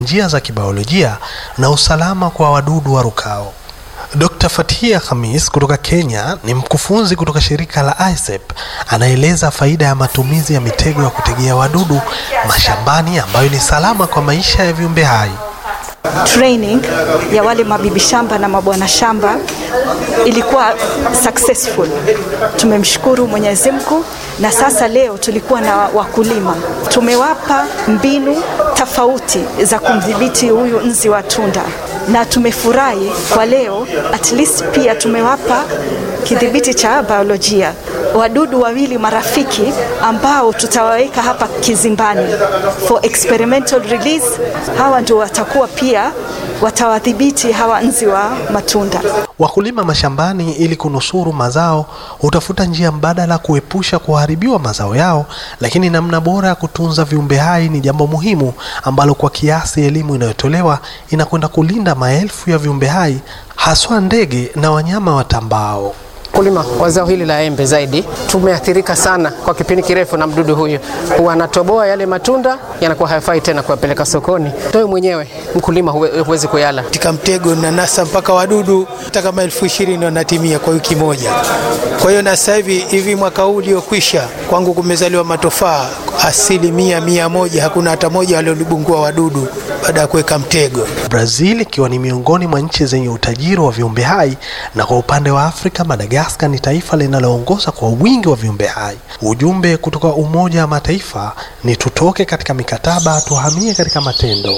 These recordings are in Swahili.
njia za kibiolojia na usalama kwa wadudu warukao. Dr. Fatia Khamis kutoka Kenya ni mkufunzi kutoka shirika la ISEP, anaeleza faida ya matumizi ya mitego ya kutegea wadudu mashambani ambayo ni salama kwa maisha ya viumbe hai. Training ya wale mabibi shamba na mabwana shamba ilikuwa successful. Tumemshukuru Mwenyezi Mungu, na sasa leo tulikuwa na wakulima, tumewapa mbinu tofauti za kumdhibiti huyu nzi wa tunda, na tumefurahi kwa leo, at least pia tumewapa kidhibiti cha biolojia wadudu wawili marafiki ambao tutawaweka hapa kizimbani for experimental release. Hawa ndio watakuwa pia watawadhibiti hawa nzi wa matunda. Wakulima mashambani, ili kunusuru mazao, hutafuta njia mbadala kuepusha kuharibiwa mazao yao, lakini namna bora ya kutunza viumbe hai ni jambo muhimu ambalo kwa kiasi elimu inayotolewa inakwenda kulinda maelfu ya viumbe hai, haswa ndege na wanyama watambao. Kulima wa zao hili la embe zaidi tumeathirika sana kwa kipindi kirefu na mdudu huyu. Huwa anatoboa yale matunda, yanakuwa hayafai tena kuyapeleka sokoni. Wewe mwenyewe mkulima huwezi kuyala. Katika mtego na nasa mpaka wadudu hata kama elfu ishirini wanatimia kwa wiki moja. Kwa hiyo na sasa hivi hivi mwaka huu uliokwisha kwangu kumezaliwa matofaa asilimia mia moja, hakuna hata moja waliolibungua wadudu baada ya kuweka mtego. Brazil ikiwa ni miongoni mwa nchi zenye utajiri wa viumbe hai, na kwa upande wa Afrika Madagaskar ni taifa linaloongoza kwa wingi wa viumbe hai. Ujumbe kutoka Umoja wa Mataifa ni tutoke katika mikataba, tuhamie katika matendo.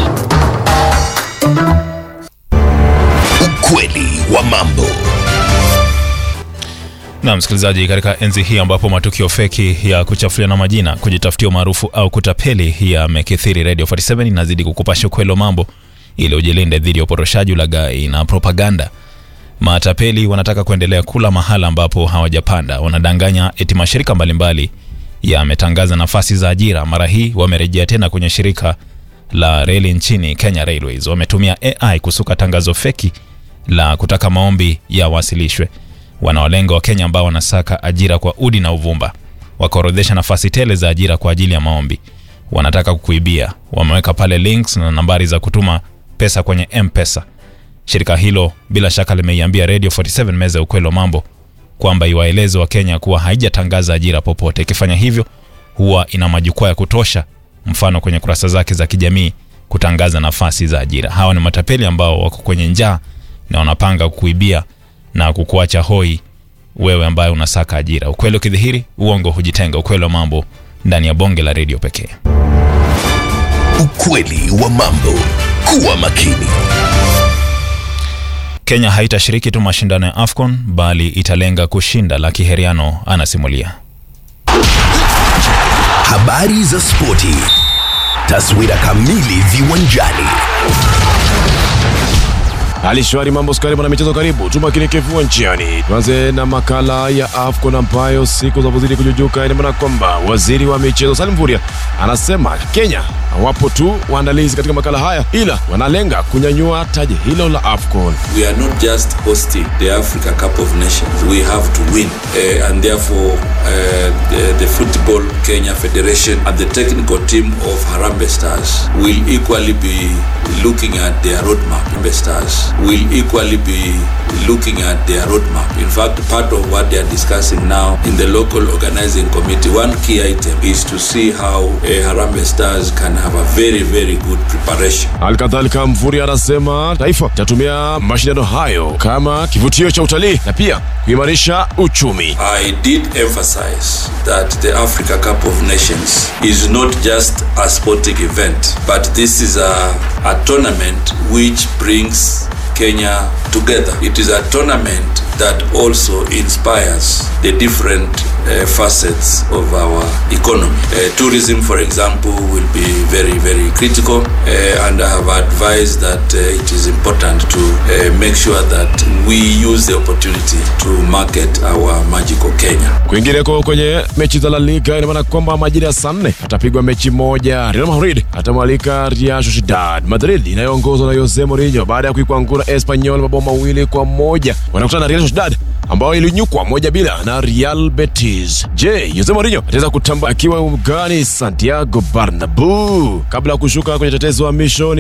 Ukweli wa mambo. Na msikilizaji, katika enzi hii ambapo matukio feki ya kuchafuliana majina, kujitafutia umaarufu au kutapeli yamekithiri, Radio 47 inazidi kukupasha ukweli wa mambo ili ujilinde dhidi ya uporoshaji, ulaghai na propaganda. Matapeli wanataka kuendelea kula mahala ambapo hawajapanda. Wanadanganya eti mashirika mbalimbali yametangaza nafasi za ajira. Mara hii wamerejea tena kwenye shirika la reli nchini Kenya Railways. Wametumia AI kusuka tangazo feki la kutaka maombi yawasilishwe. Wanawalenga Wakenya ambao wanasaka ajira kwa udi na uvumba, wakaorodhesha nafasi tele za ajira kwa ajili ya maombi. Wanataka kukuibia. Wameweka pale links na nambari za kutuma pesa kwenye M-Pesa. Shirika hilo bila shaka limeiambia Radio 47 meza ya ukweli wa mambo kwamba iwaeleze Wakenya kuwa haijatangaza ajira popote. Ikifanya hivyo, huwa ina majukwaa ya kutosha, mfano kwenye kurasa zake za kijamii, kutangaza nafasi za ajira. Hawa ni matapeli ambao wako kwenye njaa na wanapanga kukuibia na kukuacha hoi wewe ambaye unasaka ajira. Ukweli ukidhihiri, uongo hujitenga. Ukweli wa mambo ndani ya bonge la redio pekee. Ukweli wa mambo. Kuwa makini. Kenya haitashiriki tu mashindano ya AFCON bali italenga kushinda. Lucky Heriano anasimulia. Habari za spoti. Taswira kamili viwanjani. Hali shwari, mambo skari, mwana michezo, karibu tumakinike viwanjani. Tuanze na makala ya AFCON ambayo siku zinapozidi kujujuka, ina maana kwamba waziri wa michezo Salim Mvurya anasema Kenya hawapo tu waandalizi katika makala haya, ila wanalenga kunyanyua taji hilo la AFCON. We are not just hosting the Africa Cup of Nations, we have to win uh, and therefore uh, the, the Football Kenya Federation and the technical team of Harambee Stars will equally be looking at their roadmap. Harambee Stars will equally be looking at their roadmap. In fact, part of what they are discussing now in the local organizing committee, one key item is to see how uh, Harambee Stars can have a very, very good preparation. Halikadhalika, Mvurya anasema taifa itatumia mashindano hayo kama kivutio cha utalii na pia kuimarisha uchumi. I did emphasize that the Africa Cup of Nations is not just a sporting event, but this is a, a tournament which brings Kenya together. It is a tournament that also inspires the different uh, facets of our economy. Uh, tourism, for example, will be very, very critical, uh, and I have advised that uh, it is important to uh, make sure that we use the opportunity to market our magical Kenya. Kwingineko kwenye mechi za La Liga, ina maana kwamba majira ya saa nne atapigwa mechi moja. Real Madrid atamwalika Real Sociedad. Madrid inayoongozwa na Jose Mourinho baada ya kuikwangura Espanyol mabao mawili kwa moja wanakutana na Real Sociedad ambao ilinyukwa moja bila na Real Betis. Je, Jose Mourinho ataweza kutamba akiwa ugani Santiago Bernabeu kabla ya kushuka kwenye tetezo wa mishoni